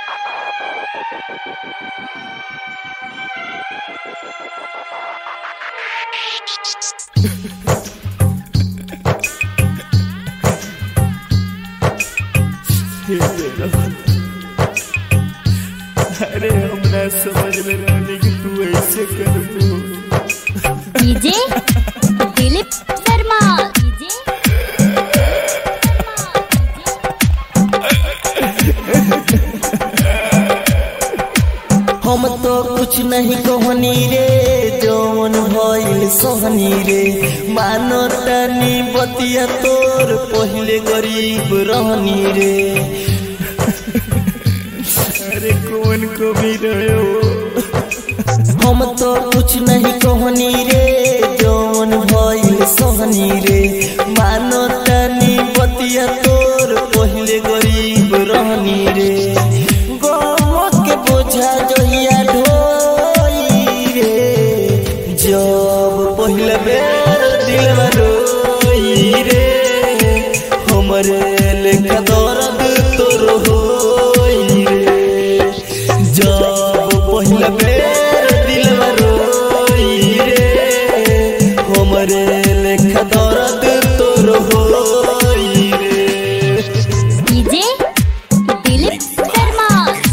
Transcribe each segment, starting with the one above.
अरे हम ना समझ ले रानी कि तू ऐसे करबो डीजे दिलीप शर्मा डीजे हम तो कुछ नहीं कहनी रे जौन भइल सहनी रे मानो तनी बतिया तोर पहिले गरीब रहनी रे अरे कौन को भी रहे हो हम तो कुछ नहीं कहनी रे जौन भइल सहनी रे मानो तनी बतिया तोर पहिले गरीब रहनी रे गम के बोझा जहिया ढोई रे जब पहिले बेर दिलवा रोई रे हमरे लेखा दर्द तोर होई रे जब पहिले बेर दिलवा रोई रे हमरे लेखा दर्द तोर होई रे डीजे दिलीप शर्मा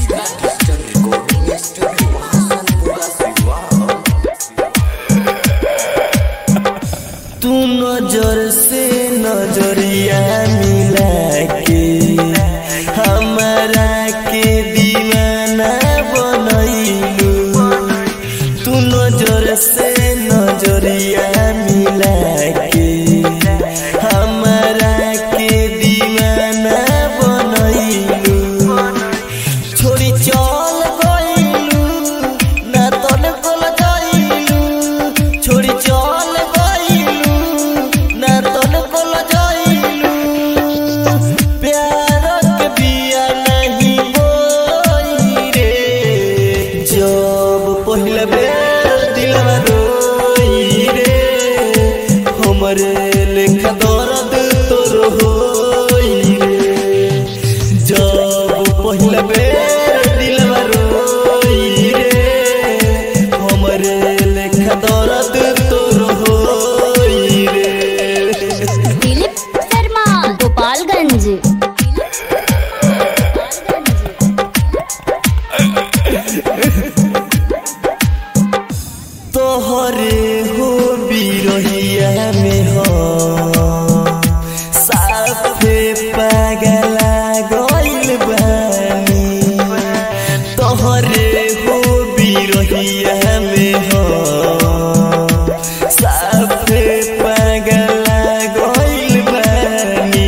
तू नजर से नजरिया मिला के हमारा के दीवाना बनैलू तू नजर से नजरिया मिला के हमारा के दीवाना बनैलू छोड़ी चल गइलू ना तने कोल गइलू छोड़ी चल गइलू ना तने कोल गइलू प्यार के बिया नहीं बोई रे जब पहले बेर दिलवा रोई रे हमरे लेखा दर्द तोर होई रे जब पहले बेर दिलवा रोई रे हमरे लेखा दर्द तोर होई रे दिलीप शर्मा गोपालगंज तोहरे हो बिरहिया में हो साफे पागला गइल बानी तोहरे हो बिरहिया में हो साफे पागला गइल बानी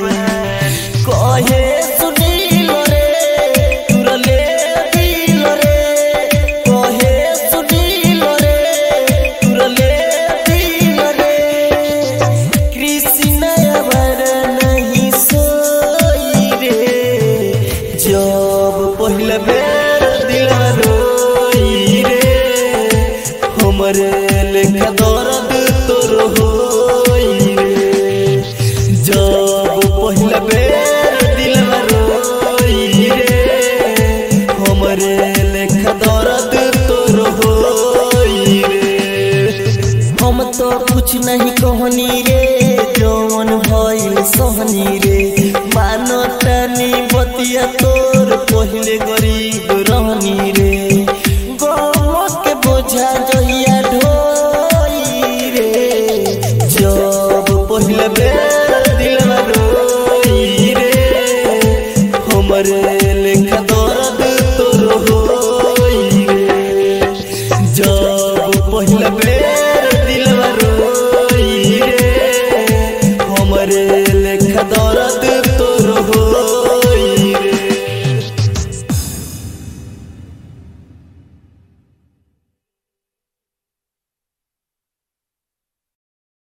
कहे सुनील रे तुरले दिल रे कहे सुनील रे तुरले दिल रे कृष्ण अवर नहीं सोई रे जब पहले बेर दिल रोई रे हमरे लेखा दर्द तोर होई रे जब पहले बेर दिलवा रोई रे हमरे लेखा दर्द तोर होई रे हम तो कुछ नहीं कहनी रे जौन भइल सहनी रे मानो तनी बतिया तोर पहिले गरीब